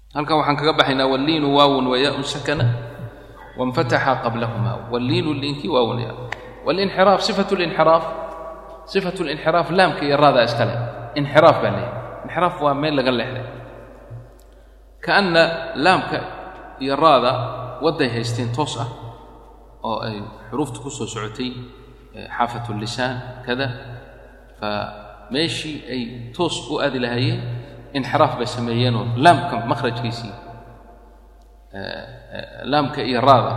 halkan waxaan kaga baxaynaa walliinu waawun wayaun sakana wainfataxa qablahuma walliinu liinkii waawun ya walinxiraaf sifatu linxiraaf sifatu linxiraaf laamka iyo raadaa iskale inxiraaf baa leeyahy inxiraaf waa meel laga leexday kaanna laamka iyo raada wadday haysteen toos ah oo ay xuruufta ku soo socotay xaafatu lisaan kada fa meeshii ay toos u aadi lahaayeen inxiraaf bay sameeyeenoo laamka makhrajkiisii laamka iyo raada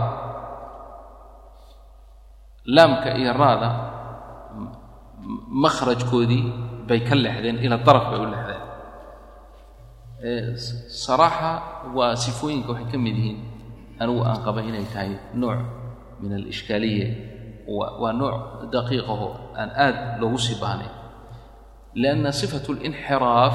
laamka iyo raada makhrajkoodii bay ka leexdeen ila daraf bay u leexdeen saraaxa waa sifooyinka waxay ka mid yihiin anigu aan qaba inay tahay nooc min alishkaaliya waa nooc daqiiqaho aan aad loogu sii baahnayn lianna sifatu linxiraaf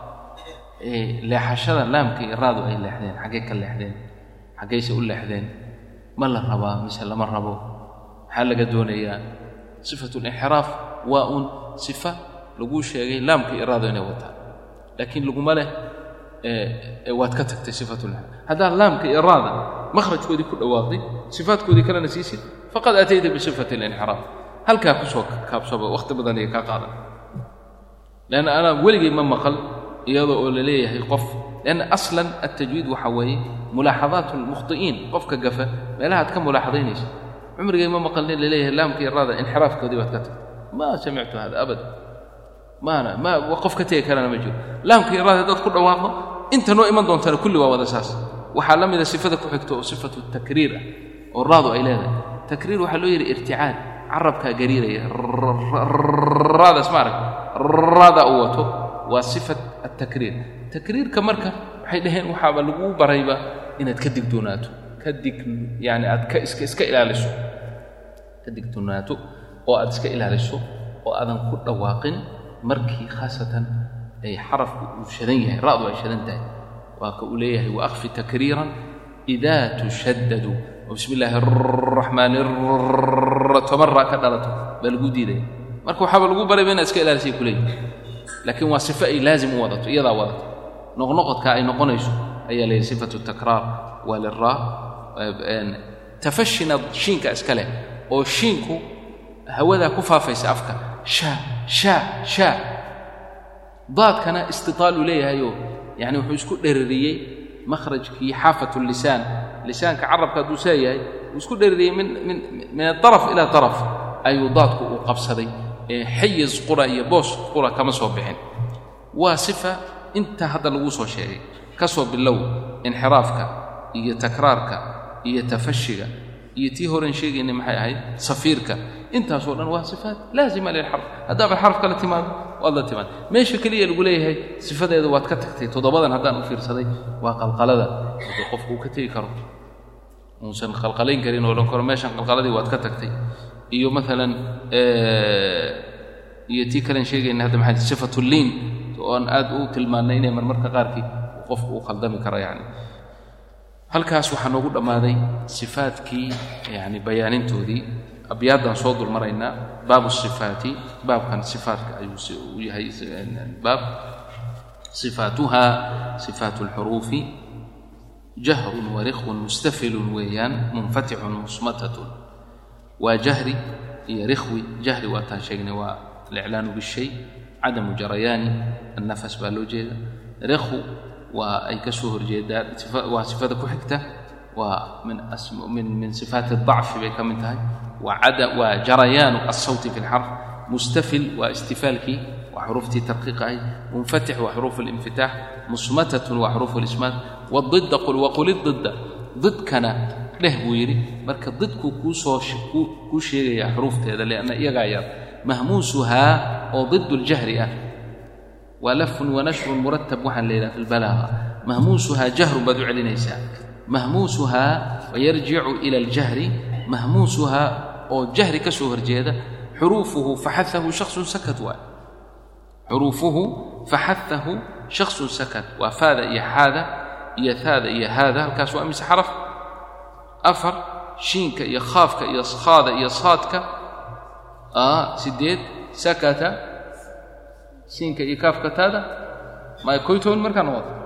leexashada laamka iyo raadu ay leexdeen xaggay ka leexdeen xaggayse u leexdeen ma la rabaa mise lama rabo maxaa laga doonayaa sifatu linxiraaf waa uun sifa laguu sheegay laamka iyo raadu inay wataan laakiin laguma leh waad ka tagtay sifatu linxiraaf haddaad laamka iyo raada makhrajkoodii ku dhawaaqday sifaadkoodii kalena siisid faqad atayta bisifati linxiraaf halkaa ku soo kaabsaba wakhti badan iyo kaa qaadan leanna anaa weligay ma maqal iyadoo oo la leeyahay qof lianna aslan altajwiid waxaa weeye mulaaxadaat almukhti'iin qofka gafa meelaha ad ka mulaaxadaynayso cumrigay ma maqalnin la leeyahay laamka iyo raada inxiraafkoodii baad ka tagtay ma samictu hada abada maana ma qof ka tegi karana ma jiro laamka iyo raada haddaad ku dhawaaqdo inta noo iman doontana kulli waa wada saas waxaa la mida sifada ku xigto oo sifatu takriir ah oo raadu ay leedahay takriir waxaa loo yidhi irticaad carabkaa gariiraya raadaas ma arag raada uu wato waa sifat altakriir takriirka marka waxay dhaheen waxaaba laguu barayba inaad ka digdoonaato ka dig yani aad ka iska iska ilaaliso ka digdoonaato oo aad iska ilaaliso oo aadan ku dhawaaqin markii khaasatan ay xarafku uu shadan yahay ra'du ay shadan tahay waa ka uu leeyahay waakfi takriiran idaa tushaddadu oo bismi illaahi araxmaani toban raa ka dhalato baa lagu diidaya marka waxaaba lagu barayba inaad iska ilaalisay kuleeyihi laakiin waa sifo ay laazim u wadato iyadaa wadato noqnoqodka ay noqonayso ayaa leeyahy sifatu takraar waa liraa tafashina shiinka iska leh oo shiinku hawadaa ku faafaysa afka shaa shaa shaa daadkana istitaal uu leeyahayoo yani wuxuu isku dherariyey makhrajkii xaafatu lisaan lisaanka carabka hadduu saa yahay uu isku dherariyey min min min adaraf ila daraf ayuu daadku uu qabsaday ee xayiz qura iyo boos qura kama soo bixin waa sifa intaa hadda laguu soo sheegay ka soo bilow inxiraafka iyo takraarka iyo tafashiga iyo tii horen sheegaynay maxay ahayd safiirka intaasoo dhan waa sifaat laazima lilxarf haddaaba xaraf kala timaado waad la timaad meesha keliya lagu leeyahay sifadeeda waad ka tagtay toddobadan haddaan u fiirsaday waa qalqalada hadduu qofku uu ka tegi karo uusan qalqalayn karin oo odhan karo meeshan qalqaladii waad ka tagtay iyo maalan iyo tii kalen sheegayna hadda maxay sifatu liin oon aad u tilmaannay inay marmarka qaarkii qofku uu khaldami karo yani halkaas waxaa noogu dhammaaday sifaadkii yani bayaanintoodii abyaaddan soo dul maraynaa baabu sifaati baabkan sifaatka ayuu u yahay baab sifaatuha sifaatu alxuruufi jahrun warikhun mustafilun weeyaan munfatixun musmatatun waa jahri iyo rikhwi jahri waataan sheegnay waa aliclaanu bishay cadamu jarayaani annafas baa loo jeeda rikhwu waa ay ka soo horjeedaan waa sifada ku xigta waa min min min sifaati adacfi bay ka mid tahay waa jarayaanu alsawti fi lxarf mustafil waa istifaalkii waa xuruuftii tarqiiqa ahayd munfatix waa xuruuf alinfitaax musmatatun waa xuruuf alismaat wadidda qul waqul ididda didkana dheh buu yidhi marka didku kuu soo kuu sheegayaa xuruufteeda lianna iyagaa yar mahmuusuhaa oo didu ljahri ah waa lafun wanashrun muratab waxaan la yidhaha fi lbalaaqa mahmuusuhaa jahrun baad u celinaysaa mahmuusuhaa wayarjicu ila aljahri mahmuusuhaa oo jahri ka soo horjeeda xuruufuhu faxaahu shaksun sakat waay xuruufuhu faxaahu shaksun sakat waa faada iyo xaada iyo haada iyo haada halkaas waa mise xaraf afar shiinka iyo khaafka iyo khaada iyo saadka sideed sakata shiinka iyo kaafka taada ma koy toban markaa noqoto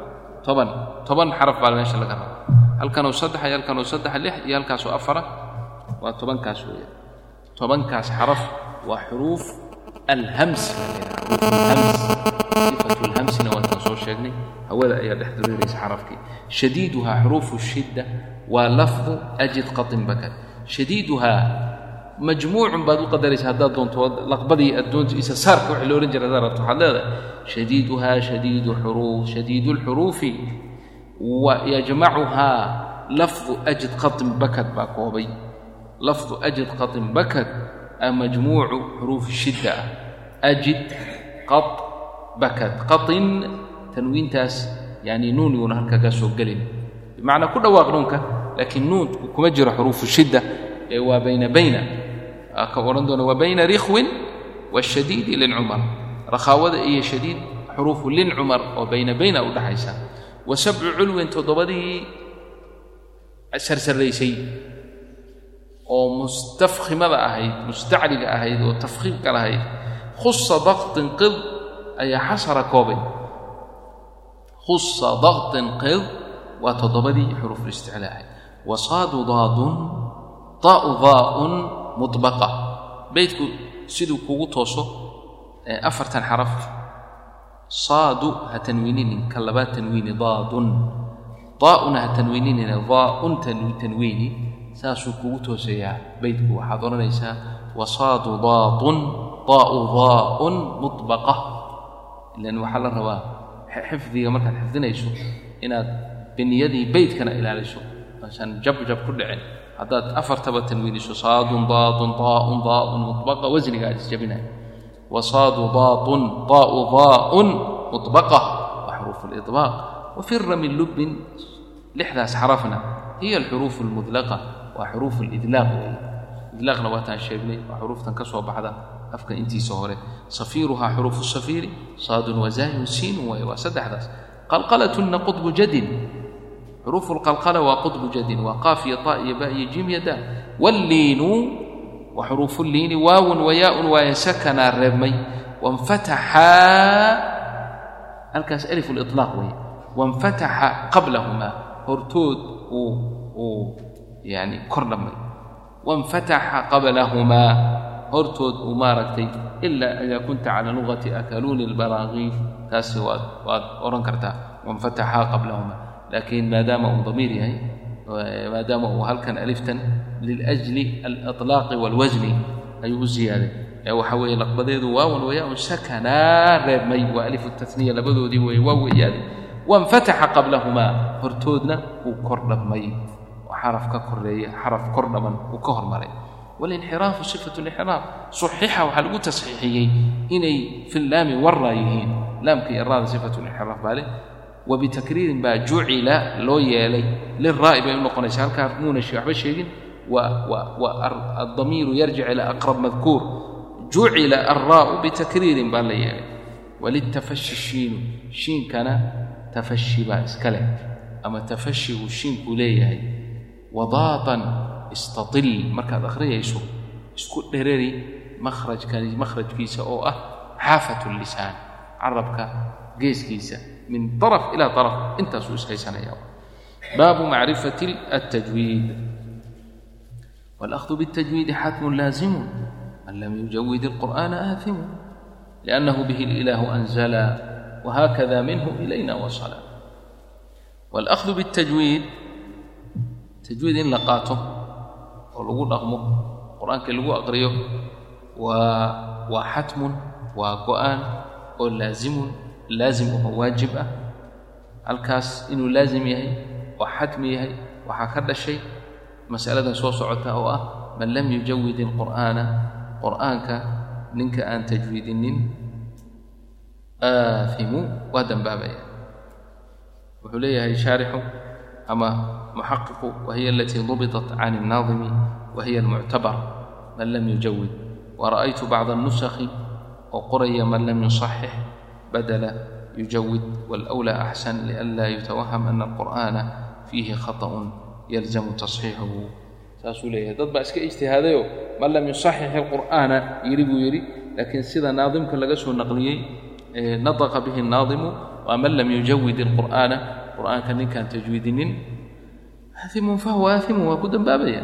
toban toban xaraf baa meesha laga raba halkanoo saddex iyo halkanoo saddex lix iyo halkaasoo afara waa tobankaas weeyaan tobankaas xaraf waa xuruuf alhams hams sifatu lhamsina waan kan soo sheegnay hawada ayaa dhex dareeraysa xarafkii shadiiduhaa xuruufu shidda waa lafdu ajid qatin bakad shadiiduhaa majmuucun baad u qadaraysa haddaad doonto laqbadii aad doonto isa saarka wixii la odhan jira haddaad rabto waxaad leedahay shadiiduhaa shadiidu xuruuf shadiidu lxuruufi wa yajmacuhaa lafdu ajid qatin bakad baa koobay lafdu ajid qatin bakad a majmuucu xuruufi shidda ah ajid qad bakad qatin tanwiintaas yani nuun yuuna halka kaa soo gelin bimacnaa ku dhawaaq nuunka laakiin nuunku kuma jiro xuruufu shidda ee waa bayna bayna ka odhan doona waa bayna rikhwin waashadiidi lincumar rakhaawada iyo shadiid xuruufu lincumar oo bayna bayna u dhaxaysa wa sabcu culwin toddobadii sarsaraysay oo mustafkhimada ahayd mustacliga ahayd oo tafkhiimka lahayd khusa daktin qid ayaa xasara koobay khusa daktin qid waa toddobadii xuruufulisticlaa ahayd wasaadu daadun daa'u daa'un mudbaqa beydku siduu kugu tooso afartan xaraf saadu ha tanwiininin ka labaad tanwiini daadun daa'una ha tanwiininina daa'un tanwiini saasuu kugu toosayaa beydku waxaad odhanaysaa wasaadu daadun daa'u daa'un mudbaqa ilan waxaa la rabaa xifdiga markaad xifdinayso inaad biniyadii beydkana ilaaliso asan jabjab ku dhicin haddaad afartaba tanwiiniso saadun daadun daa'un daa'un mudbaqa wasniga aad isjabinaya wasaadu daadun daa'u daa'un mudbaqa wa xuruufu lidbaaq wafira min lubbin lixdaas xarafna hiya alxuruufu almudlaqa waa xuruufu lidlaaq weeye idlaaqna waataan sheegnay waa xuruuftan ka soo baxda afka intiisa hore safiiruhaa xuruufu safiiri saadun wazaayun siinun waaye waa saddexdaas qalqalatunna qudbu jadin xuruufu lqalqala waa qudbu jadin waa qaaf iyo ta iyo ba iyo jim iyo daa walliinu wa xuruufu liini waawun wayaaun waaye sakanaa reebmay wanfataxaa halkaas alif liطlaaq weeye wanfataxa qablahumaa hortood uu uu yani kor dhammay wanfataxa qablahumaa hortood uu maaragtay ilaa idaa kunta cala lugati akaluuni lbaraaqiif taasi waad waad odhan kartaa wanfataxa qablahumaa laakiin maadaama uu damiir yahay maadaama uu halkan aliftan liljli aliطlaaqi wاlwasni ayuu u ziyaaday ee waxa weeye laqbadeedu waawan wayaaun sakanaa reebmay waa alifu tasniya labadoodii weeye waa weeyaaday wanfataxa qablahumaa hortoodna uu kor dhamay xaraf ka koreeya xaraf kor dhaman uu ka hormaray walinxiraafu sifatu linxiraaf suxixa waxaa lagu tasxiixiyey inay fi laami warraa yihiin laamka iyo raada sifatu linxiraaf baa leh wabitakriirin baa jucila loo yeelay liraa'i bay u noqonaysa halkaa muuna waxba sheegin wa addamiiru yarjic ilaa aqrab madkuur jucila alraa'u bitakriirin baa la yeelay walitafashi shiinu shiinkana tafashi baa iska leh ama tafashi uu shiinkuu leeyahay wadaatan istatil markaad akhriyayso isku dhereri makhrajkani makhrajkiisa oo ah xaafatu lisaan carabka geeskiisa min طرف إلى طرف intaasuu ishaysanaya baabu macrifaة التجويid والأخذ بالتجويد xatم laaزم man lam يuجawid القرآن آثم لأنه به الإله أنزلا وهكذا منه إلينا وصلا والأخذ بالتجويد تجويid in la qaato oo lagu dhaqmo qur'aankii lagu aqriyo waa waa xatmun waa go-aan oo laazimun laazim oo waajib ah halkaas inuu laazim yahay oo xatmi yahay waxaa ka dhashay masaladan soo socota oo ah man lam yujawid ilqur'aana qur'aanka ninka aan tajwiidinin aafimu waa dambaabaya wuxuu leeyahay shaarixu ama muxaqiqu wahiya alatii dubitat can الnaadimi wahiya almuctabar man lam yujawid wara'aytu bacda الnusakhi oo qoraya man lam yuصaxix badla yujawid wاlأwlى axsan lianla yutawaham ana alqur'ana fiihi khaطأun yalzamu tasxiixuhu saasuu leeyahay dad baa iska ijtihaadayo man lam yusaxix ilqur'aana yidhi buu yidhi laakiin sida naadimka laga soo naqliyey nataqa bihi الnaadimu waa man lam yujawid ilqur'aana qur'aanka ninkaan tajwiidinin aaimun fahuwa aaimun waa ku dambaabaya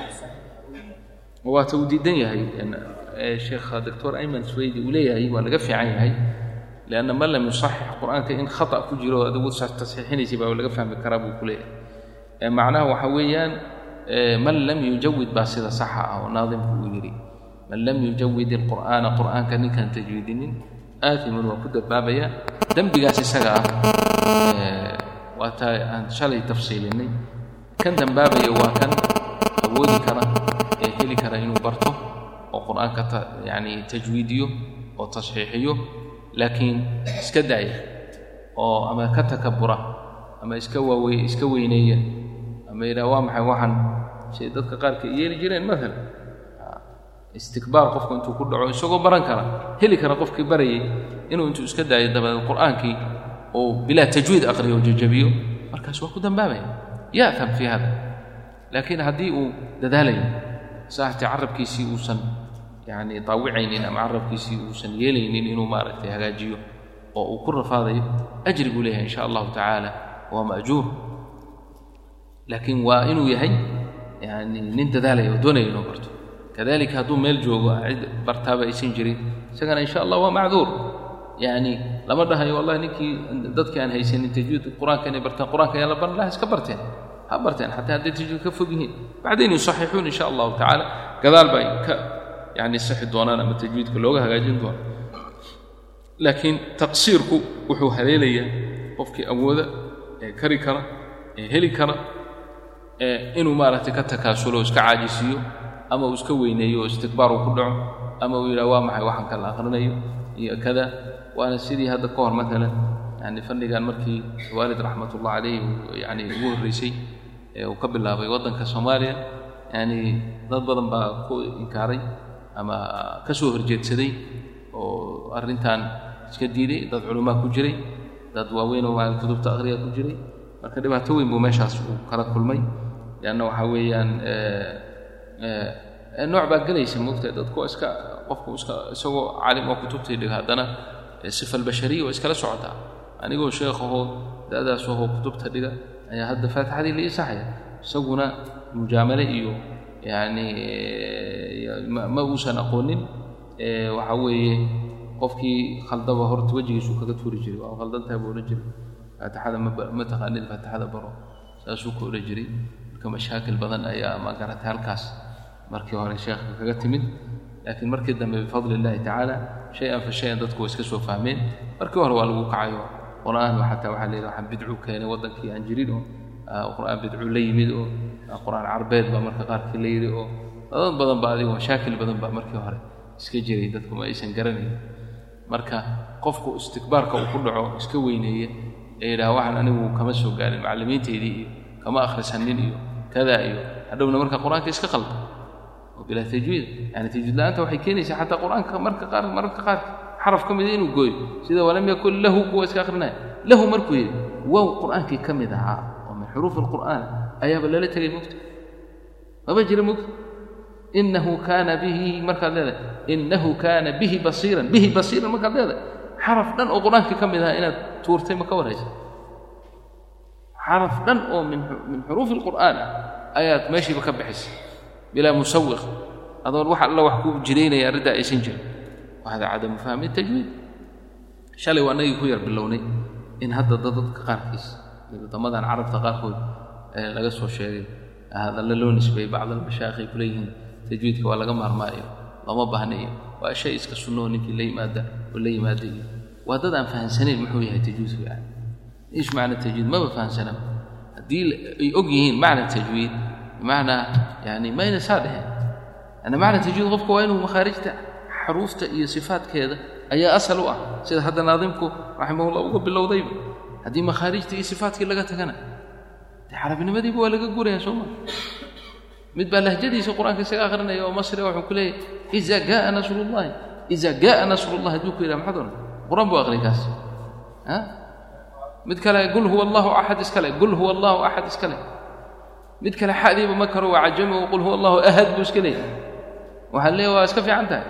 waata uu diidan yahay sheekha doctor ayman swaydi uu leeyahay waa laga fiican yahay lianna man lam yusaxix qur'aanka in khata ku jiro adigu tasxiixinaysa baa laga fahmi karaa buu ku leeyahay macnaha waxa weeyaan man lam yujawid baa sida saxa ah oo naadimku uu yidhi man lam yujawid ilqur'aana qur'aanka ninkaan tajwiidinin aaimun waa ku dambaabaya dembigaas isaga ah waataa aan shalay tafsiilinay kan dambaabaya waa kan awoodi kara ee heli kara inuu barto oo qur'aanka yani tajwiidiyo oo tasxiixiyo laakiin iska daaya oo ama ka takabura ama iska waawe iska weyneeya ama yidhaha waa maxay waxaan shay dadka qaarka yeeli jireen maalan istikbaar qofku intuu ku dhaco isagoo baran kara heli kara qofkii barayay inuu intuu iska daayo dabadeed qur'aankii oo bilaa tajwiid aqriyo oo jajabiyo markaas waa ku dambaabaya ya'tam fii hada laakiin haddii uu dadaalayo saaxtii carabkiisii uusan yani daawicaynin ama carabkiisii uusan yeelaynin inuu maaragtay hagaajiyo oo uu ku rafaadayo ajri buu leeyahay insha allahu tacaala waa ma'juur laakiin waa inuu yahay yani nin dadaalaya oo doonaya inuu barto kadalika hadduu meel joogo cid bartaaba aysan jirin isagana insha allah waa macduur yani lama dhahayo wallahi ninkii dadkii aan haysanin tajwiid qur-aanka inay bartaan qur-aanka ayaa la baran laha iska barteen ha barteen xataa hadday tajwiid ka fog yihiin bacdayn yusaxixuun insha allahu tacaala gadaal ba ay ka yani sixi doonaan ama tajwiidka looga hagaajin doono laakiin taqsiirku wuxuu haleelayaa qofkii awooda ee kari kara ee heli kara ee inuu maaragtay ka takaasulo o iska caajisiiyo ama uu iska weyneeyo oo istikbaar uu ku dhaco ama uu yidhaha waa maxay waxaan kala akhrinayo iyo kada waana sidii hadda ka hor maalan yani fannigan markii waalid raxmatullah calayh yani ugu horreysay ee uu ka bilaabay waddanka soomaaliya yani dad badan baa ku inkaaray ama ka soo horjeedsaday oo arrintan iska diiday dad culumaa ku jiray dad waaweyn oo maa kutubta akhriya ku jiray marka dhibaato weyn buu meeshaas uu kala kulmay leanna waxaa weeyaan nooc baa gelaysa moogtahay dadku iska qofku iska isagoo caalim oo kutubtii dhiga haddana sifa albashariya waa iskala socotaa anigoo sheekhahoo da'daas ahoo kutubta dhiga ayaa hadda faatixadii la isaxaya isaguna mujaamale iyo yacni ma uusan aqoonin waxa weeye qofkii khaldaba horta wejigiisuu kaga tuuri jiray waa khaldantahay buu odhan jiray faatixada ma taqaanid faatixada baro saasuu ka odhan jiray marka mashaakil badan ayaa ma garatay halkaas markii hore sheekha kaga timid laakiin markii dambe bifadli illahi tacaala shay-an fa shay-an dadku waa iska soo fahmeen markii hore waa lagu kacayo qur'aan xataa waxaa la yidhi waxaan bidcu keenay waddankii aan jirin oo qur'aan bidcu la yimid oo qur'aan carbeed baa marka qaarkii la yidhi oo dad badan baa adigo mashaakil badan baa markii hore iska jiray dadku ma aysan garanayn marka qofku istikbaarka uu ku dhaco iska weyneeye ee yidhaha waxaan anigu kama soo gaarin macallimiintaydii iyo kama akhrisanin iyo kadaa iyo hadhowna marka qur-aanka iska qalda oo bilaa tajwiid yani tajwiid la-aanta waxay keenaysaa xataa qur-aanka marka qaar mararka qaar xaraf ka mida inuu gooyo sida walam yakun lahu kuwa iska akhrinaya lahu markuu yidhi wow qur-aankii ka mid ahaa oo min xuruufi alqur'aan ayaaba lala tegay mugta maba jira mugta inahu kaana bihi markaad leedahay inahu kaana bihi basiiran bihi basiiran markaad leedahay xaraf dhan oo qur-aankii ka mid ahaa inaad tuurtay ma ka waraysa xaraf dhan oo min min xuruufi alqur'aan ah ayaad meeshiiba ka bixisay bilaa musawiq adoon wax alla wax ku jiraynaya arrintaa aysan jirin wahada cadamu fahmi tajwiid shalay waa annagii ku yar bilownay in hadda dadadka qaarkiis wadamadan carabta qaarkood ee laga soo sheegay hadalla loo nisbeeyey bacd almashaayikh ay ku leeyihiin tajwiidka waa laga maarmaayo lama baahna iyo waa shay iska sunnoo ninkii la yimaada oo la yimaada iyo waa dad aan fahansanayn muxuu yahay tajwiidku yani iish macna tajwiid maba fahansana haddii ay og yihiin macna tajwiid bimacnaa yani mayna saa dheheen yani macna tajwiid qofka waa inuu makhaarijta xaruufta iyo sifaadkeeda ayaa asal u ah sida hadda naadimku raximahullah uga bilowdayba haddii makhaarijta iyo sifaadkii laga tagana dee carabinimadiiba waa laga guraya soo ma mid baa lahjadiisa qur-aanka isaga akhrinaya oo masri wuxuu ku leeyahy iza gaaa nasrullahi iza gaaa nasrullahi hadduu ku yidhaha maxaad oran qur-aan buu aqriyay kaas ha mid kale qul huwa allahu axad iskale qul huwa allahu axad iskale mid kale xadiiba ma karo waa cajami oo qul huwa allahu ahad buu iska leeyahy waxaa leeyahy waa iska fiican tahay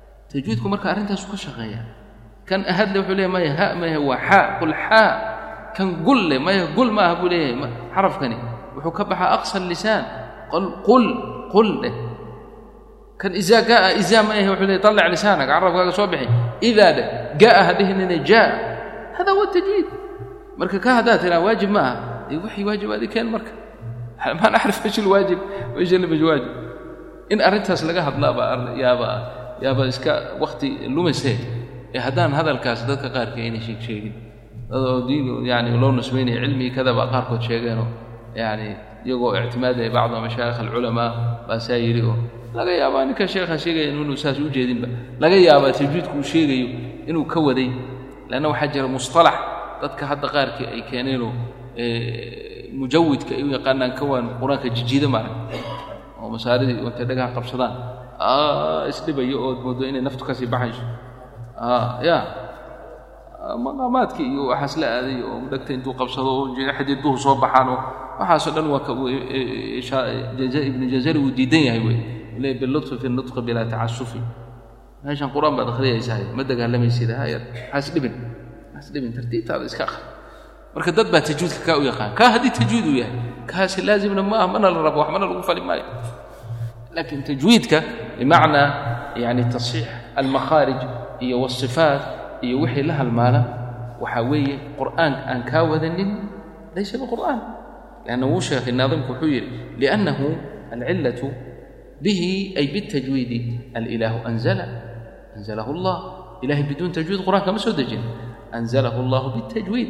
tajwiidku marka arrintaasu ka shaqeeya kan ahadle wuxuu leeyahy maya ha maya waa xaa qul xaa kan gul leh maya gul ma aha buu leeyahay xarafkani wuxuu ka baxaa aqsa lisaan qul qul leh kan izaa gaa izaa ma ahe wuxuu leeyahy طلع lisaanك carabkaaga soo bixi idaa dheh jaa hadhihnina jaa hada huwa tajwiid marka ka haddaad tiraa waajib ma aha dee waxay waajibaadi keen marka ma nacrif ايش الواajib وإيش اللي مش واajib in arrintaas laga hadlaaba yaaba yaaba iska wakti lumasee ee haddaan hadalkaas dadka qaarka ayna sheeg sheegin dadoo diin yani loo nisbaynaya cilmigii kadaba qaarkood sheegeenoo yani iyagoo ictimaadaya bacdu mashaayikh alculamaa baa saa yidhi oo laga yaabaa ninka sheekha sheegaya inuu saas u jeedinba laga yaabaa tajwiidku uu sheegayo inuu ka waday leanna waxaa jira musطalax dadka hadda qaarkii ay keeneenoo mujawidka ay u yaqaanaan kawaan qur-aanka jijiida maarag oo masaaridii intay dhagaha qabsadaan isdhibayo ood moodo inay naftu kasii baxayso ya maqaamaadkii iyo waxaas la aaday oo dhegta intuu qabsado oo xadiiduhu soo baxaan oo waxaasoo dhan waa ibnu jazari uu diidan yahay wey le bilutfi fi nutqi bilaa tacasufi meeshan qur-aan baad akhriyaysahay ma dagaalamaysid hayar haas dhibin haas dhibin tartiibtaada iska akhri marka dad baa tajwiidka kaa u yaqaan kaa haddii tajwiid uu yahay kaasi laazimna ma ah mana la rabo wax mana lagu fali maayo laakiin tajwiidka bimacnaa yani tasxiix almakhaarij iyo wasifaat iyo wixii la halmaala waxaa weeye qur'aan aan kaa wadanin laysa biqur'aan lanna wuu sheekhay naadimku wuxuu yidhi liannahu alcillatu bihi ay bitajwiidi alilaahu anzala anzalahu allah ilahay biduun tajwiid qur'aanka ma soo dejin anzalahu allahu bitajwiid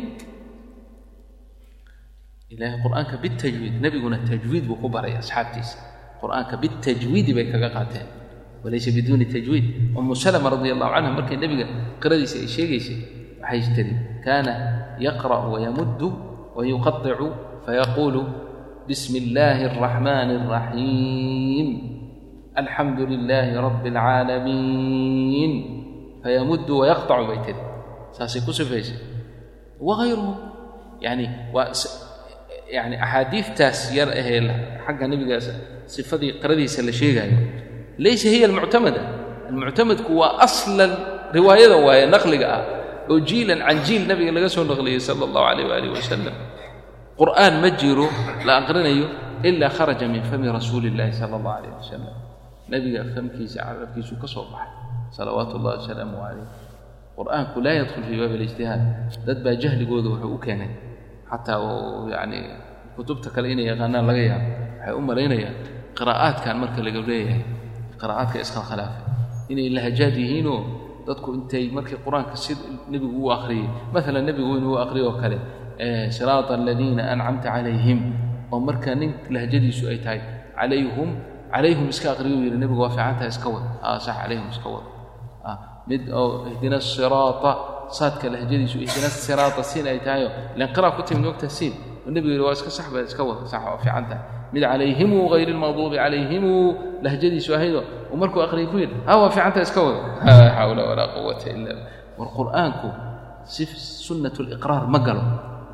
ilahay qur'aanka bitajwiid nebiguna tajwiid buu ku baray asxaabtiisa qur'aanka bitajwiidi bay kaga qaateen walaysa biduuni tajwiid umu salama radi allahu canha markay nebiga qiradiisa ay sheegaysay waxay tiri kaana yaqra'u wayamuddu wayuqadicu fayaquulu bismi illaahi alraxmaani alraxiim alxamdu lilaahi rabbi alcaalamiin fayamuddu wayaqtacu bay tiri saasay ku sifaysay wagayruhu yani waa yani axaadiidtaas yar ahee xagga nebigaas sifadii qiradiisa la sheegaayo laysa hiya almuctamada almuctamadku waa aslan riwaayada waaye naqliga ah oo jiilan can jiil nabiga laga soo naqliyey sala allahu calayh waaalih wasalam qur'aan ma jiro la aqrinayo ilaa kharaja min fami rasuuli illahi sala allahu calayh wasalam nebiga famkiisa carabkiisuu ka soo baxay salawaatu ullahi wasalaamu calayh qur'aanku laa yadkhul fii baabi alijtihaad dad baa jahligooda wuxuu u keenay xataa oo yacni kutubta kale inay yaqaanaan laga yaabo waxay u malaynayaan qiraa'aadkan marka laga leeyahay qiraa'aadka iskhilkhilaafay inay lahajaad yihiinoo dadku intay markii qur-aanka si nebigu u akhriyey maalan nebigu inuu akhriyo oo kale siraata aladiina ancamta calayhim oo marka nin lahjadiisu ay tahay calayhum calayhum iska akhriyo yidhi nebigu waa fiicantaha iska wad aa sax calayhum iska wad mid oo ihdina asiraata saadka lahjadiisu ihdina siraata siin ay tahayo ilan qira'a ku timid mogta siin oo nebigu yidhi waa iska sax ba iska wad sax waa fiicantaha mid calayhimu hayr lmaqduubi calayhimu lahjadiisu ahaydoo uu markuu aqriyay ku yidhi ha waa fiicanta iska wado laa xawla walaa quwata ila war qur'aanku si sunnat liqraar ma galo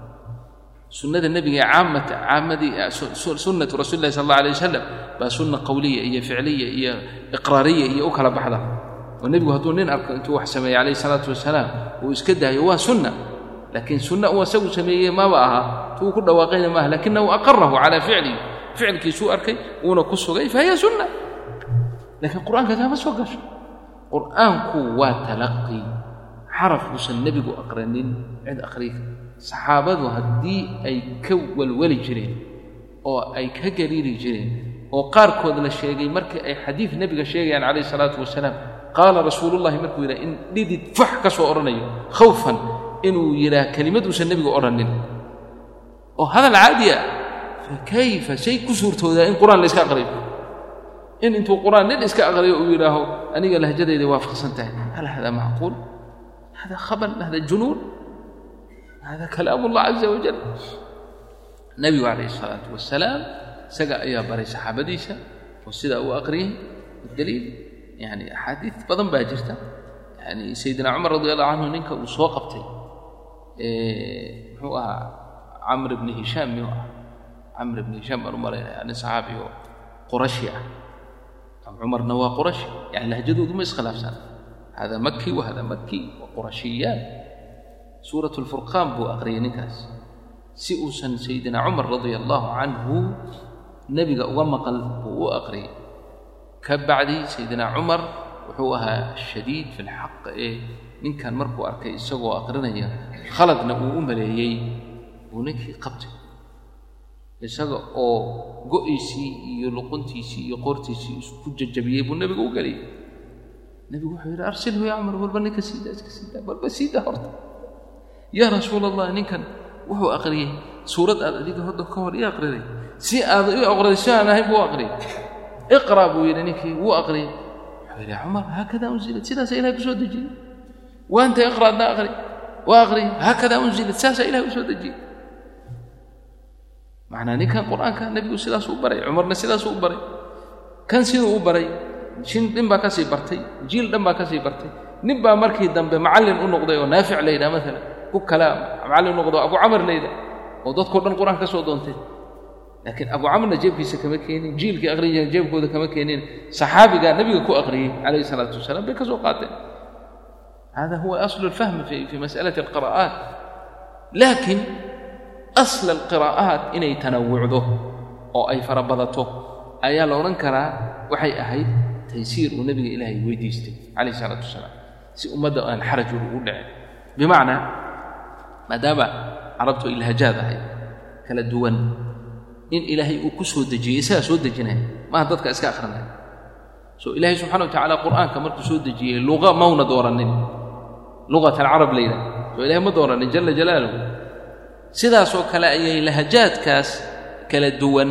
sunnada nebiga ee caamata caamadii sunnatu rasuli llahi sal allah alay wasalam baa sunna qowliya iyo ficliya iyo iqraariya iyo u kala baxda oo nebigu hadduu nin arko intuu wax sameeyey calayhi salaatu wasalaam uu iska daayo waa sunna laakiin sunna uu asagu sameeyey maba aha tuu ku dhawaaqayna maaha lakinahu aqarahu calaa ficlihi ficilkiisuu arkay wuuna ku sugay fahiya sunna laakiin qur'aanka taama soo gasho qur'aanku waa talaqi xaraf uusan nebigu aqranin cid aqriya saxaabadu haddii ay ka walwali jireen oo ay ka gariiri jireen oo qaarkood la sheegay markii ay xadiid nebiga sheegayaan calayhi salaatu wasalaam qaala rasuulullahi markuu yidhaha in dhidid fax ka soo odhanayo khawfan inuu yidhaah kelimad uusan nebigu odhanin oo hadal caadi ah fakayfa shay ku suurtoodaa in qur'aan la iska aqriyo in intuu qur'aan nin iska aqriyo uu yidhaaho aniga lahjadayda waafaqsan tahay hal hada macquul hada khabal hada junuun hada kalaam allah caza wajal nebigu calayhi isalaatu wasalaam isaga ayaa baray saxaabadiisa oo sidaa uu aqriyey daliil yani axaadiid badan baa jirta yani sayidina cumar radi allahu canhu ninka uu soo qabtay muxuu ahaa camr bni hishaam miyuu ah camr bni hishaam baan u malaynaya nin saxaabi oo qurashi ah cumarna waa qurashi yani lahjadoodu ma iskhilaafsan hada maki wa hada maki wa qurashiyaan suurat lfurqaan buu aqriyay ninkaas si uusan sayidina cumar radia allaahu canhu nebiga uga maqal buu u aqriyay ka bacdi sayidina cumar wuxuu ahaa shadiid fi lxaq ee ninkan markuu arkay isagoo aqrinaya khaladna uu u maleeyey buu ninkii qabtay isaga oo go'iisii iyo luquntiisii iyo qoortiisii isku jajabiyey buu nebiga u geliyey nebigu wuxuu yidhi arsilhu ya cumar walba ninka siidaa iska siidaa walba siidaa horta yaa rasuul allah ninkan wuxuu aqriyey suurad aad adiga hodda ka hor ii aqriday si aad ii aqriday si aan ahayn buu aqriyey iqra buu yidhi ninkii wuu aqriyey wuxuu yidhi cumar haakada unzilat sidaasa ilahay ku soo dejiyey waanta iqra adna aqri waa aqriyey haakada unzilat sidaasaa ilahay u soo dejiyey macnaa ninkan qur'aanka nebigu sidaasuu u baray cumarna sidaasuu u baray kan siduu u baray shin nin baa ka sii bartay jiil dhan baa ka sii bartay nin baa markii dambe macallin u noqday oo naafic la yidhaha maalan ku kala macallin u noqdo abu camar la yidhaha oo dadkao dhan qur'aan ka soo doontay laakiin abu camarna jeebkiisa kama keenin jiilkii aqrin jireen jeebkooda kama keenin saxaabigaa nebiga ku aqriyey calayhi salaatu wasalaam bay ka soo qaateen hada huwa aslu alfahmi fi fi mas'alati alqira'aat laakiin asla alqiraa'aat inay tanawucdo oo ay farabadato ayaa la odhan karaa waxay ahayd taysiir uu nebiga ilaahay weydiistay calayh isalaatu wasalaam si ummadda aan xaraj ugu dhicin bimacnaa maadaama carabtu ilhaajaad ahayd kala duwan in ilaahay uu ku soo dejiyey isagaa soo dejinaya maaha dadka iska akhrinaya so ilaahay subxana wa tacala qur'aanka markuu soo dejiyey luqa mauna dooranin luqat alcarab la yidhaha so ilahay ma dooranin jala jalaaluhu sidaasoo kale ayay lahajaadkaas kala duwan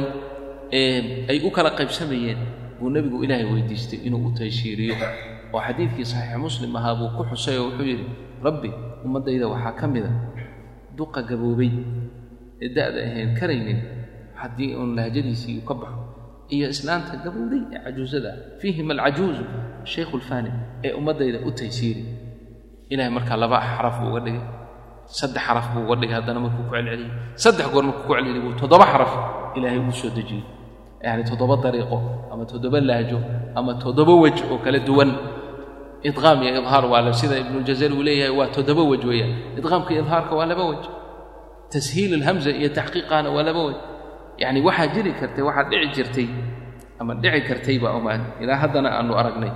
ee ay u kala qaybsamayeen buu nebigu ilaahay weydiistay inuu u tayshiiriyo oo xadiidkii saxiix muslim ahaa buu ku xusay oo wuxuu yidhi rabbi ummaddayda waxaa ka mida duqa gaboobay ee da'da ahayn karaynin haddii uun lahajadiisii uu ka baxo iyo islaanta gabowday ee cajuusada fiihima alcajuuzu shaykhu lfaani ee ummaddayda u taysiiri ilahay markaa laba xaraf buu uga dhigay saddex xaraf buu uga dhigay haddana markuu ku celceliyey saddex goor markuu ku celceliyey buu toddoba xaraf ilaahay uu soo dejiyey yacni toddoba dariiqo ama toddoba lahjo ama toddoba wej oo kala duwan idqaam iyo idhaar waa la sida ibnuljazari uu leeyahay waa toddoba wej weeyaan idqaamka iyo idhaarka waa laba wej tashiil alhamza iyo taxqiiqaana waa laba wej yacni waxaa jiri kartay waxaa dhici jirtay ama dhici kartayba omaan ilaa haddana aanu aragnay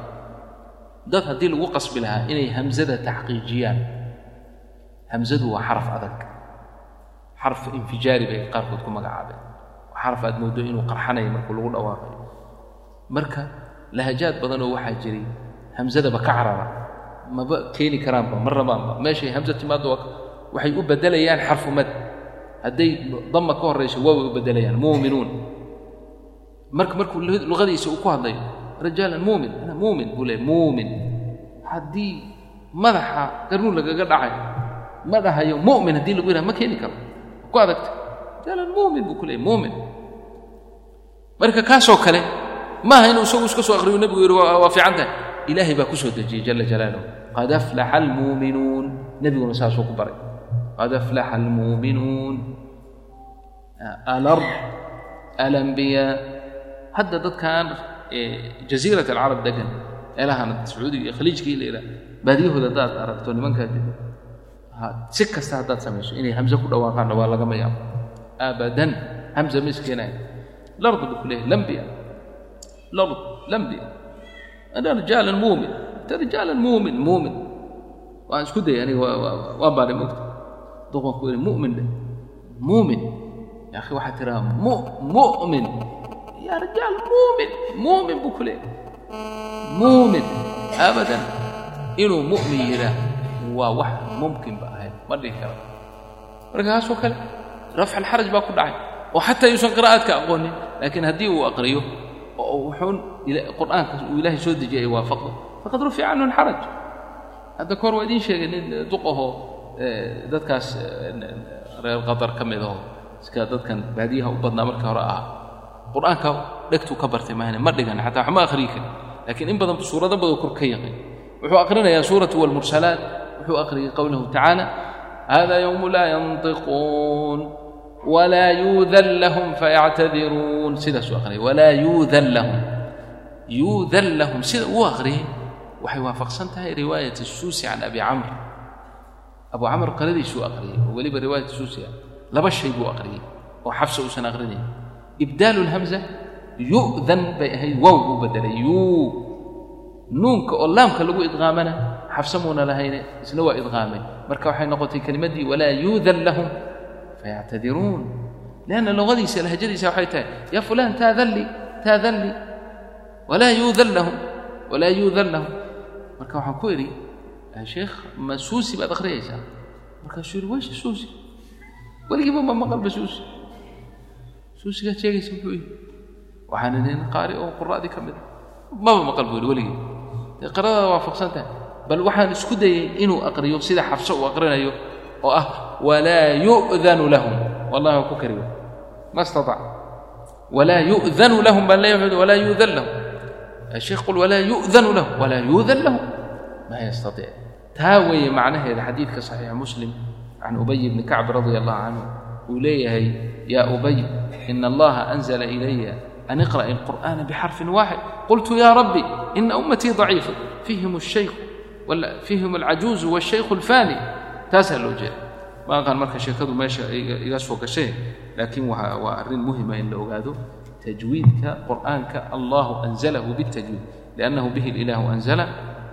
dad haddii lagu qasbi lahaa inay hamzada taxqiijiyaan hamzadu waa xaraf adag xarf infijaari bay qaarkood ku magacaabeen waa xaraf aad mooddo inuu qarxanayo markuu lagu dhawaaqayo marka lahajaad badanoo waxaa jiray hamzadaba ka carara maba keeni karaanba ma rabaanba meeshay hamza timaaddo waxay u beddelayaan xarfu mad hadday dama ka horrayso waaway u beddelayaan muuminuun marka markuu luqadiisa uu ku hadlayo rajaalan muumin ana muumin buu leey muumin haddii madaxa garnuun lagaga dhacay ma dhahayo mu'min haddii lagu yidhaha ma keeni karo ku adagta rajaalan muumin buu ku leeyay muumin marka kaasoo kale maaha inuu isagu iska soo aqriyo nebigu yidhi waa fiican tahay ilaahay baa ku soo dejiyey jala jalaaluhu qad aflaxa almuuminuun nebiguna saasuu ku baray qad aflaxa almuuminuun alard alambiyaa hadda dadkan jaziirat alcarab degan meelahan sacuudiga iyo khaliijkii la yidhaha baadiyahooda haddaad aragto nimankaa jiro si kasta haddaad samayso inay hamze ku dhawaaqaanna waa lagama yaabo abadan hamze ma iskeenaya lard buu ku leeyahay lambiya lard lambiya ana rijaalan muumin anta rijaalan muumin muumin waan isku dayay aniga waan baadhay mogta duqan ku yidhi mu'min dhe muumin ya akhi waxaad tiraa mu mu'min يا رجال مؤمن مؤمن بكله مؤمن ابدا انه مؤمن يراه هو واحد ممكن بقى ما ادري كلام markaasoo kale rafc alxaraj baa ku dhacay oo xataa yuusan qiraa'aadka aqoonin laakiin haddii uu aqriyo oo wuxuun qur'aanka uu ilaahay soo dejiyay waafaqdo faqad rufica canhu alxaraj hadda kahor waa idiin sheegay nin duqahoo dadkaas reer qatar ka mid aho iska dadkan baadiyaha u badnaa markii hore ahaa qur'aanka dhegtuu ka bartay mahane ma dhigan xataa waxma akhriyi karin laakiin in badan suurado badan kor ka yaqin wuxuu aqrinayaa suuratu walmursalaat wuxuu aqriyay qowlahu tacaala hada yowmu laa yantiquun walaa yuudan lahum fayactadiruun sidaasuu aqriyay walaa yuudan lahum yuudan lahum sida uu aqriyay waxay waafaqsan tahay riwaayat suusi can abi camr abu camr qaladiisuu aqriyay oo weliba riwaayat suusi ah laba shay buu aqriyey oo xabsa uusan aqrinayn ibdaalu lhamza yu'dan bay ahayd wow buu bedelay yuu nuunka oo laamka lagu idqaamana xabsa muuna lahayne isna waa idqaamay marka waxay noqotay kelimaddii walaa yuudan lahum fayactadiruun lianna luqadiisa lahjadiisa waxay tahay yaa fulaan taadan li taadan li walaa yuudan lahum walaa yuudan lahum marka waxaan ku idhi sheekh ma suusi baad akhriyaysaa markaasuu yidhi weysha suusi weligiiba ma maqalba suusi suusigaad sheegaysa muxuu yihi waxaan idhi nin qaari oo qura'dii ka mid a maba maqal buu yidhi weligii dee qiradaada waafaqsan tahay bal waxaan isku dayey inuu aqriyo sida xabso uu aqrinayo oo ah walaa yu'danu lahum wallahi waa ku kariyo ma istatac walaa yu'danu lahum baan leeyahay walaa yu'dan lahum الشيخ قل ولا يؤذن له ولا يؤذن له ما يستطيع تاوي معناه هذا حديث صحيح مسلم عن أبي بن كعب رضي الله عنه وليه يا أبي إن الله أنزل إلي أن اقرأ القرآن بحرف واحد قلت يا ربي إن أمتي ضعيفة فيهم الشيخ ولا فيهم العجوز والشيخ الفاني تسأل وجه ما قال مركز شيخه ماشي يسوق شيء لكن وأرين مهمة إن أوغاده تجويدك قرآنك الله أنزله بالتجويد لأنه به الإله أنزله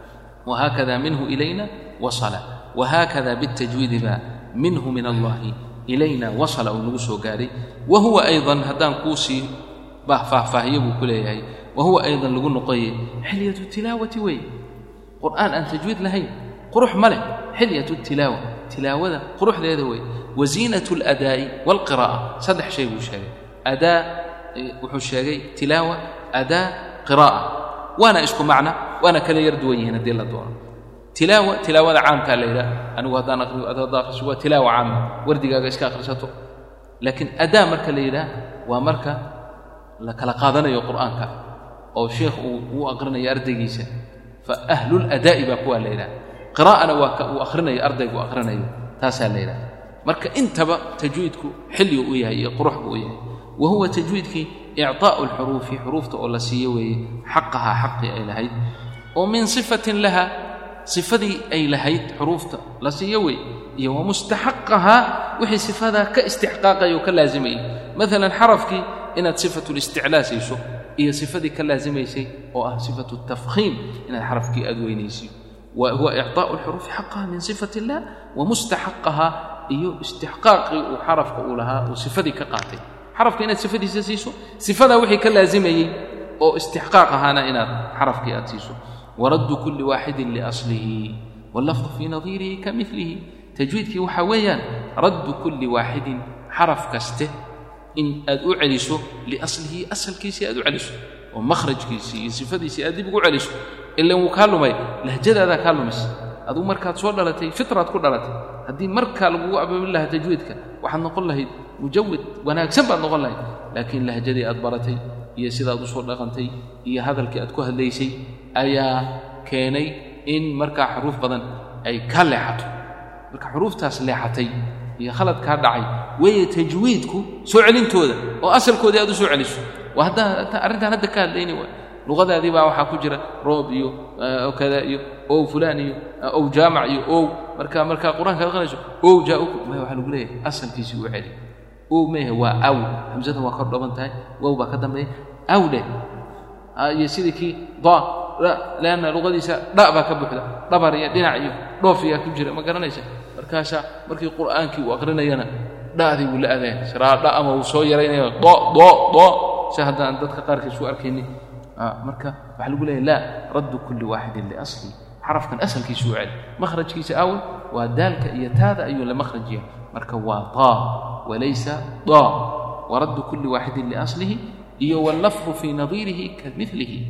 وهكذا منه إلينا وصل وهكذا بالتجويد با منه من الله إلينا وصل ونوسو قاري وهو أيضا هدان كوسي bah faahfaahiye buu ku leeyahay wahuwa aydan lagu noqoye xilyatu tilaawati wey qur'aan aan tajwiid lahayn qurux ma leh xilyatu tilaawa tilaawada quruxdeeda wey wa ziinatu aladaa'i waalqiraa'a saddex shay buu sheegay adaa wuxuu sheegay tilaawa adaa qiraa'a waana isku macna waana kala yar duwan yihiin haddii la doono tilaawa tilaawada caamkaa la yidhaha anigu haddaan aqriyo ad haddaa akhriso waa tilaawa caama wardigaaga iska akhrisato laakiin adaa marka la yidhaha waa marka la kala qaadanayo qur'aanka oo sheekh uu uu aqrinayo ardaygiisa fa ahlulada'i baa kuwaa la yidhaha qiraa'ana waa ka uu akhrinayo ardaygu akhrinayo taasaa la yidhaha marka intaba tajwiidku xilligu u yahay iyo qurux buu u yahay wa huwa tajwiidkii icطaa'u alxuruufi xuruufta oo la siiyo weeye xaqahaa xaqii ay lahayd oo min sifatin laha sifadii ay lahayd xuruufta la siiyo weeye iyo wa mustaxaqahaa wixii sifadaa ka istixqaaqaya oo ka laazimayay maalan xarafkii inaad sifatu listiclaa siiso iyo sifadii ka laazimaysay oo ah sifatu tafkhiim inaad xarafkii aad weynaysiyo wa huwa icطaa'u alxuruufi xaqaha min sifat illah wa mustaxaqahaa iyo istixqaaqii uu xarafka uu lahaa uu sifadii ka qaatay xarafka inaad sifadiisa siiso sifadaa wixii ka laazimayey oo istixqaaq ahaana inaad xarafkii aad siiso waraddu kulli waaxidin liaslihi wallafdu fii nadiirihi ka milihi tajwiidkii waxaa weeyaan raddu kulli waaxidin xaraf kaste in aad u celiso liaslihi asalkiisii aad u celiso oo makhrajkiisii iyo sifadiisii aad dib ugu celiso ilan wuu kaa lumay lahjadaadaa kaa lumis aduu markaad soo dhalatay fitraad ku dhalatay haddii markaa lagugu abaabin lahaa tajwiidka waxaad noqon lahayd mujawid wanaagsan baad noqon lahayd laakiin lahjadii aad baratay iyo sidaad u soo dhaqantay iyo hadalkii aad ku hadlaysay ayaa keenay in markaa xuruuf badan ay ka leexato marka xuruuftaas leexatay iyo khalad kaa dhacay weeye tajwiidku soo celintooda oo asalkoodii aad u soo celiso waa haddaa arrintaan hadda ka hadlayni waay luqadaadii baa waxaa ku jira roob iyo kada iyo ow fulaan iyo ow jaamac iyo ow marka markaa qur-aanka aqrinayso ow jaa-uku maya waxaa lagu leeyahay asalkiisii u celi ow meehe waa aw hamsadan waa kor dhaban tahay wow baa ka dambeeya aw dheh iyo sidii kii da leanna luqadiisa dha baa ka buuxda dhabar iyo dhinac iyo dhoofiyaa ku jira ma garanaysa markaasaa markii qur'aankii uu aqrinayana dha'dii wuu la adeen siraa dha ama uu soo yaraynaya do do do si haddaan dadka qaarkiis u arkaynin marka waxaa lagu leeyahy laa raddu kulli waaxidin liasli xarafkan asalkiisu u celi makhrajkiisa awal waa daalka iyo taada ayuu la makhrajiya marka waa taa walaysa da waraddu kulli waaxidin liaslihi iyo wallafdu fii nadiirihi ka milihi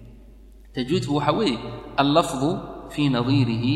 tajwiidku waxaa weeye allafdu fii nadiirihi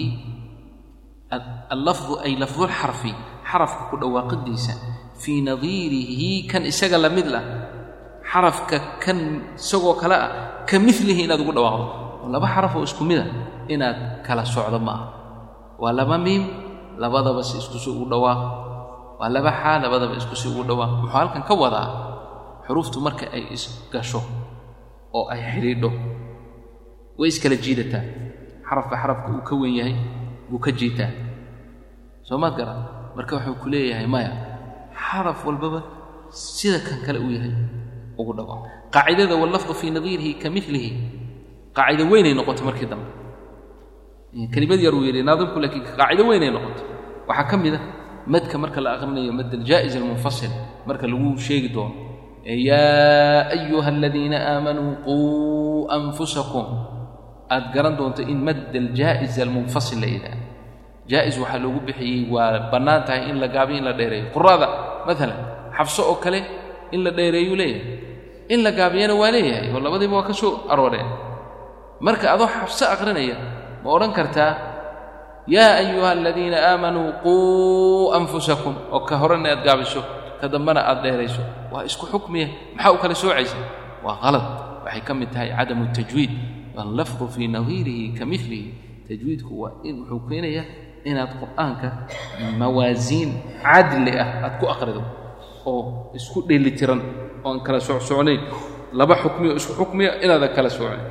allafdu ay lafdulxarfi xarafka ku dhawaaqidiisa fii nadiirihi kan isaga la mid lah xarafka kan isagoo kale ah ka milihi inaad ugu dhawaaqdo oo laba xaraf oo isku mida inaad kala socdo ma aha waa laba miim labadaba si isku si ugu dhawaaq waa laba xaa labadaba isku si ugu dhawaaq wuxuu halkan ka wadaa xuruuftu marka ay isgasho oo ay xidhiidho way iskala jiidataa xarafka xarafka uu ka wen yahay buu ka jiitaa soo maad garan marka wuxuu ku leeyahay maya xaraf walbaba sida kan kale uu yahay ugu dhago qaacidada wallafdu fii nadiirihi ka milihi qaacido weynay noqotay markii dambe kelimad yar uu yidhi naadimku laakiin qaacido weynay noqotay waxaa ka mid a madka marka la aqrinayo mad aljaa'is almunfasil marka lagu sheegi doono yaa ayuha aladiina aamanuu quu anfusakum aad garan doonto in mad aljaa'is almunfasil la yidhaha jaa'is waxaa loogu bixiyey waa bannaan tahay in la gaabiyo in la dheereeyo qurada maalan xabso oo kale in la dheereeyuu leeyahay in la gaabiyana waa leeyahay oo labadiiba waa ka soo arooreen marka adoo xabso aqrinaya ma odhan kartaa yaa ayuha aladiina aamanuu quu anfusakum oo ka horena aad gaabiso ka dambena aad dheerayso waa isku xukmiya maxaa u kala soocaysa waa qalad waxay ka mid tahay cadamu tajwiid wallafdu fii nadiirihi ka milihi tajwiidku waa in wuxuu keenayaa inaad qur'aanka mawaasiin cadli ah aad ku aqrido oo isku dheelitiran oon kala socsocnayn laba xukmiyo isku xukmiya inaadan kala soocnayn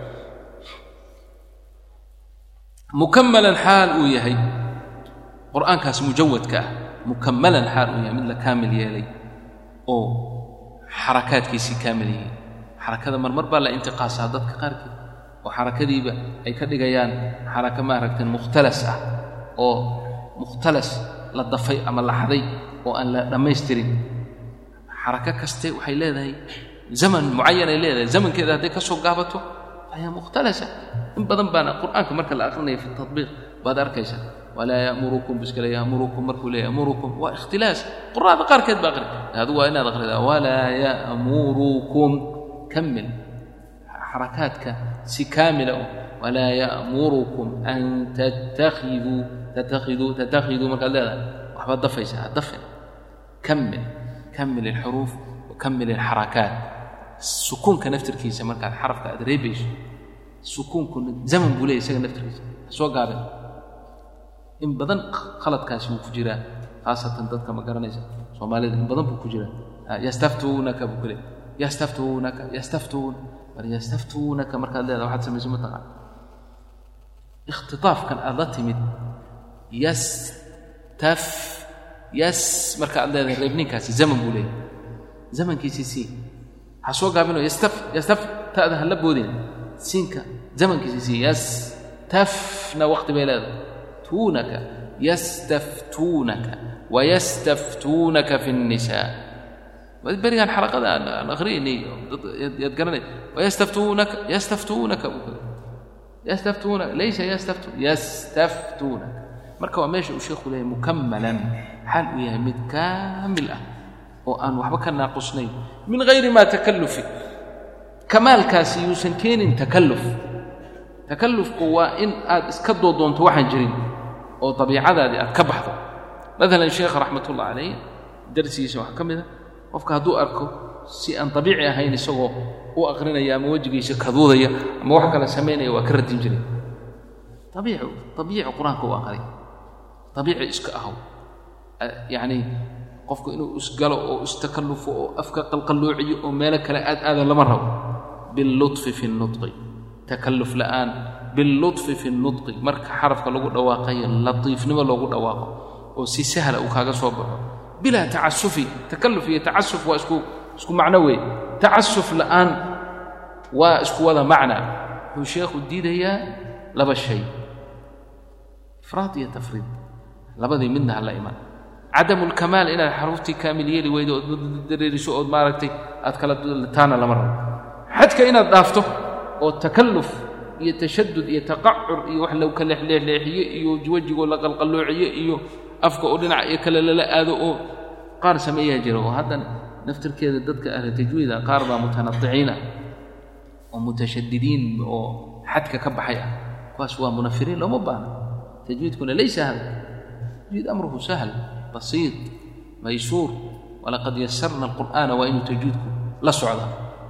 mukamalan xaal uu yahay qur'aankaas mujawadka ah mukamalan xaal uu yahay mid la kaamil yeelay oo xarakaadkiisii kaamil yihiin xarakada marmar baa la intiqaasaa dadka qaarkeed oo xarakadiiba ay ka dhigayaan xaraka maaragta mukhtalas ah oo mukhtalas la dafay ama la xaday oo aan la dhammaystirin xarako kaste waxay leedahay zaman mucayan ay leedahay zamankeeda hadday ka soo gaabato ayaa mukhtalasa in badan baana qur'aanka marka la aqrinaya fi tatbiiq baad arkaysa walaa ya'murukum biskale ya'murukum markuu leeyahy ya'murukum waa ikhtilaas qur'aada qaarkeed baa aqri adigu waa inaad aqridaa walaa ya'murukum kamil xarakaadka si kaamila oo walaa ya'murukum an tattakhiduu tattakhiduu tattakhiduu markaad leedahay waxbaad dafaysa ha dafin kamil kamil alxuruuf wa kamil alxarakaat sukuunka naftirkiisa markaad xarafka aad reebayso sukuunkuna zaman buu leeyahy isaga naftirkiisa ha soo gaaben in badan khaladkaasi wuu ku jiraa khaasatan dadka ma garanaysa soomaalida in badan buu ku jiraa yastaftuunaka buu ku leeyahy yastaftuunaka yastaftuun mar yastaftuunaka markaad leedahay waxaad samayso mataqaan ikhtitaafkan aad la timid yastaf yas marka aad leedahay reebninkaasi zaman buu leeyahay zamankiisii sii ha soo gaabino yastaf yastaf ta'da ha la boodin siinka zamankiisii sii yastafna waqti bay leedahay tuunaka yastaftuunaka wayastaftuunaka fi الnisaa berigaan xalaqada aan akhriyaynay yaad garanay wayastaftuunaka yastaftuunaka yastaftuunaka laysa yastaftu yastaftuunaka marka waa meesha uu sheekhu leeyahay mukamalan xaal uu yahay mid kaamil ah oo aan waxba ka naaqusnayn min hayri maa takallufi kamaalkaasi yuusan keenin takalluf takallufku waa in aad iska doodoonto waxaan jirin oo dabiicadaadii aad ka baxdo maalan sheekha raxmatullah calayh darsigiisa waxaa ka mid a qofka hadduu arko si aan dabiici ahayn isagoo u aqrinaya ama wejigiisa kaduudaya ama wax kale samaynaya waa ka radin jiray abiici abiici qur-aanka u aqray abiici iska ahow yacni qofku inuu isgalo oo istakallufo oo afka qalqalloociyo oo meelo kale aad aada lama rabo billuطfi fi الnudqi takalluf la'aan billuطfi fi الnudqi marka xarafka lagu dhawaaqayo latiifnimo loogu dhawaaqo oo si sahla uu kaaga soo baxo bilaa tacasufi takalluf iyo tacasuf waa isku isku macno weeye tacasuf la'aan waa isku wada macna wuxuu sheekhu diidayaa laba shay ifraad iyo tafriid labadii midna hala iman cadamu lkamaal inaad xaruuftii kaamil yeeli weydo ood dareeriso ood maaragtay aad kala taana lama rabo xadka inaad dhaafto oo takalluf iyo tashadud iyo taqacur iyo wax lagu ka leexleexleexiye iyo wejigoo la qalqalloociye iyo afka oo dhinac iyo kale lala aado oo qaar sameeyaa jira oo haddana naftirkeeda dadka ahla tajwiida qaar baa mutanadiciina oo mutashadidiin oo xadka ka baxay ah kuwaas waa munafiriin looma baahna tajwiidkuna laysa hada tajwiid amruhu sahl basiid maysuur walaqad yasarna alqur'aana waa inuu tajwiidku la socdaa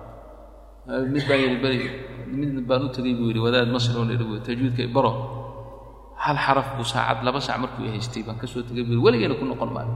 mid baa yidhi beri mid baan u tegey buu yidhi wadaad masri oo yidhi tajwiidka baro hal xaraf buu saacad laba saac markuu haystay baan ka soo tegay buu yidhi weligeena ku noqon maayo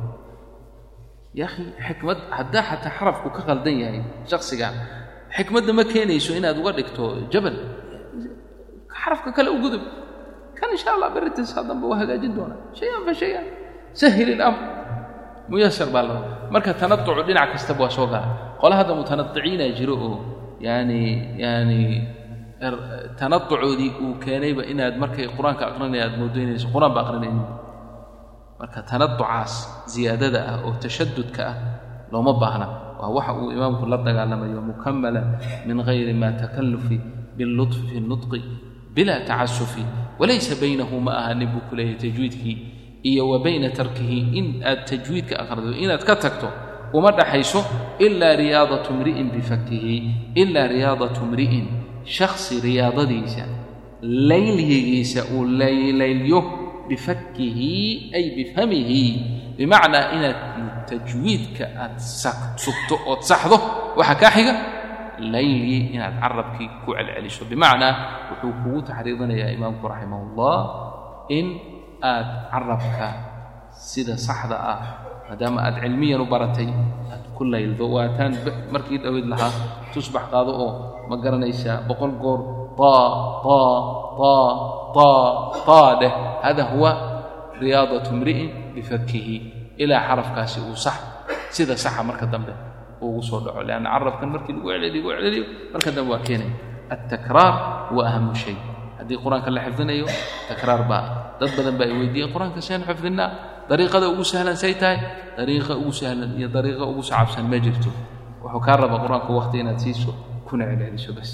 ya akhi xikmad haddaa xataa xarafku ka qaldan yahay shaksigan xikmadda ma keenayso inaad uga dhigto jabal xarafka kale u gudub kan insha allah berritas hadanba waa hagaajin doonaa shay-an fa shay-an sahil ilamr muyasar baa la rabaa marka tanatucu dhinac kastaba waa soo gala qole hadda mutanadiciina jiro oo yaani yaani tanatucoodii uu keenayba inaad markay qur-aanka aqrinaya aad moodo inayso qur-aan ba aqrinaynin marka tanatucaas ziyaadada ah oo tashadudka ah looma baahna waa waxa uu imaamku la dagaalamayo mukamala min gayri ma takallufi billuطfi fi nutqi bila tacasufi walaysa baynahu ma aha nin buu ku leeyahay tajwiidkii iyo wa bayna tarkihi in aad tajwiidka aqrido inaad ka tagto uma dhaxayso ilaa riyaadatu mri'in bifakihi ilaa riyaadatu mri'in shakhsi riyaadadiisa laylyigiisa uu laylaylyo bifakihi ay bifhamihi bimacnaa inaad tajwiidka aad sugto ood saxdo waxaa kaa xiga layli inaad carabkii ku celceliso bimacnaa wuxuu kugu taxriidinayaa imaamku raximah ullah in aad carabka sida saxda ah maadaama aad cilmiyan u baratay aad ku layldo waataan markii dhowid lahaa tusbax qaado oo ma garanaysaa boqol goor taa taa taa taa taa dheh hada huwa riyaadatu mri'in bifakihi ilaa xarafkaasi uu sax sida saxa marka dambe ugu soo dhaco leanna carabkan markii lagu celceliyo lagu celceliyo marka dambe waa keenaya altakraar huwa ahamu shay haddii qur-aanka la xifdinayo takraar baa dad badan baa ay weydiiyeen qur-aanka seen xifdinaa dariiqada ugu sahlan say tahay dariiqa ugu sahlan iyo dariiqa ugu sacabsan ma jirto wuxuu kaa raba qur-aanka waqti inaad siiso kuna celceliso bas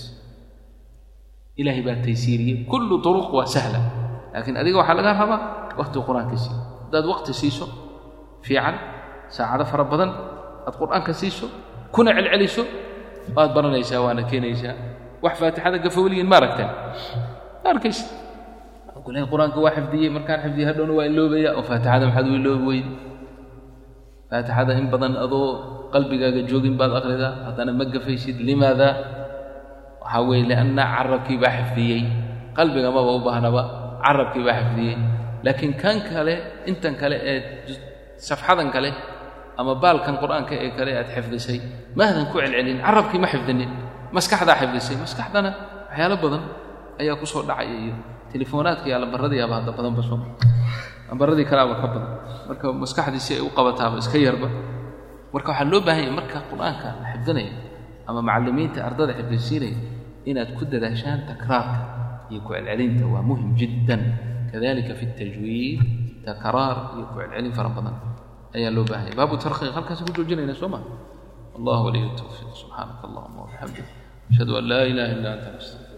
ilaahay baa taysiiriyey kullu turuq waa sahla laakiin adiga waxaa laga rabaa waqti qur-aanka siiyo haddaad waqti siiso fiican saacado fara badan aad qur-aanka siiso kuna celceliso waad baranaysaa waana keenaysaa wax faatixada gafowliyin ma aragteen ma arkaysa kulahay qur-aanka waa xifdiyey markaan xifdiyey hadhowna waa iloobaya oo faatixada maxaad u iloobi weyde faatixada in badan adoo qalbigaaga joogin baad akhridaa haddana ma gafaysid limaada waxaa weeye lianna carabkii baa xifdiyey qalbiga maba u baahnaba carabkii baa xifdiyey laakiin kan kale intan kale ee safxadan kale ama baalkan qur-aanka ee kale aad xifdisay maadan ku celcelin carabkii ma xifdinin maskaxdaa xifdisay maskaxdana waxyaalo badan ayaa ku soo dhacaya iyo telefonaadka iyo allambaradiiaba hadda badanba soo lambaradii kaleaba ka badan marka maskaxdii si ay u qabataaba iska yarba marka waxaa loo baahan yahay marka qur-aanka la xifdinaya ama macallimiinta ardada xifdisiinaya inaad ku dadaashaan takraarka iyo ku celcelinta waa muhim jiddan kadalika fi اtajwiid takraar iyo ku celcelin fara badan ayaa loo baahan yahay baabu tarkhiiq halkaasi ku joojinayna soo ma allah waliy الtawfiiq subxaanaka allahuma wabixamdik ashhadu an laa ilaha illa anta nastaqir